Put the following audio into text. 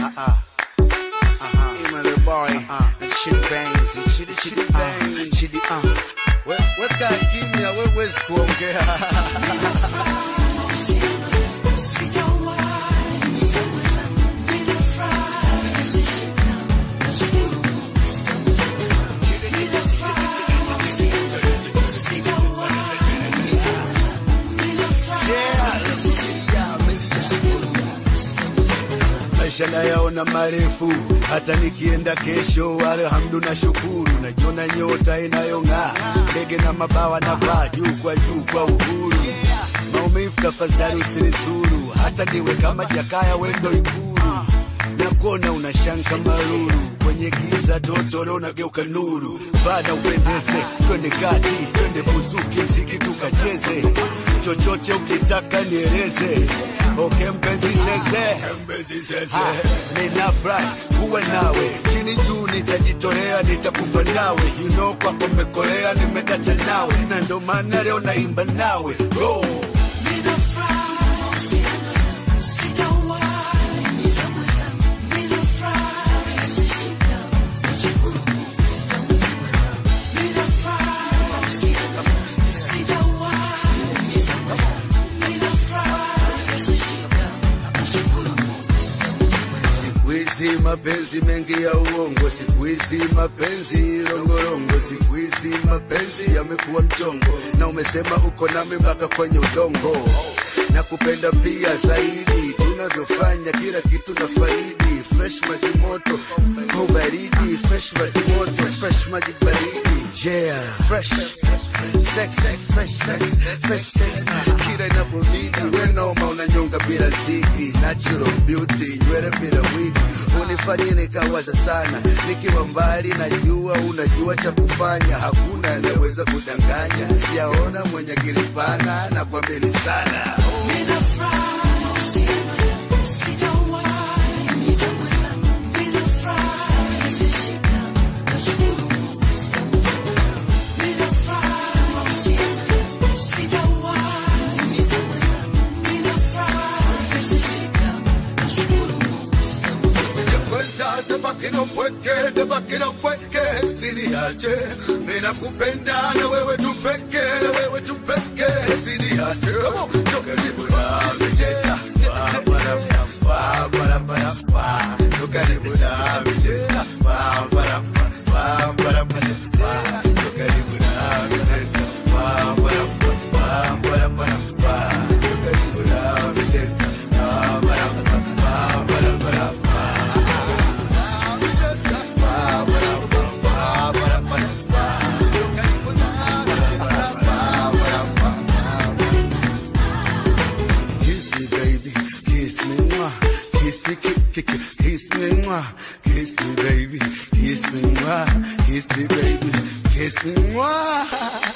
Uh-uh. Uh-huh. Ema the boy. Uh-uh. And shitty bangs. And shitty, shitty bangs. Uh, shitty, uh. We, weka kimya, wewezi kuongea. maisha nayaona marefu, hata nikienda kesho, alhamdu na shukuru, najiona nyota inayong'aa, ndege na mabawa na paa juu kwa juu kwa uhuru. Maumivu tafadhali usinizuru, hata niwe kama Jakaya wendo Ikulu, na kuona unashanka maruru kwenye giza totoro unageuka nuru, bada upendeze, twende kati, twende buzuki, mziki tukacheze, chochote ukitaka nieleze. Okay, mpenzi zeze, Ha, ninafurahi kuwa nawe, chini juu nitajitolea, nitakufa nawe, you know kwako mmekolea, nimedata nawe, na ndo maana leo naimba nawe Go. Siku hizi mapenzi mengi ya uongo, siku hizi mapenzi rongorongo, siku hizi mapenzi yamekuwa mchongo, na umesema uko nami mpaka kwenye udongo, na kupenda pia zaidi, tunavyofanya kila kitu na faidi, fresh maji moto au baridi, fresh maji moto, fresh maji baridi, yeah, fresh sex, sex, fresh sex, fresh sex, kila inapobidi, wenoma unanyonga bila ziki, natural beauty, nywele bila wigi, unifanyie nikawaza sana, nikiwa mbali najua unajua cha kufanya, hakuna anayeweza kudanganya, sijaona mwenye akili pana na kuamini sana Kwenda tabaki na upweke, tabaki na upweke, usiniache. Mimi nakupenda na wewe tu peke, na wewe tu peke, usiniache. Come on, njoo karibu nami, cheza, cheza, para, para, para, para, para. Njoo karibu nami, cheza, para, para, para, para, para, para. Njoo karibu nami, cheza, para, para, para, para, para, para. Njoo karibu nami, cheza, para, para, para, para, para, para. Kiss me, baby, kiss me, mwah. Kiss me, kiss, kiss, kiss me, mwah. Kiss me, baby, kiss me, mwah. Kiss me, baby, kiss me, mwah.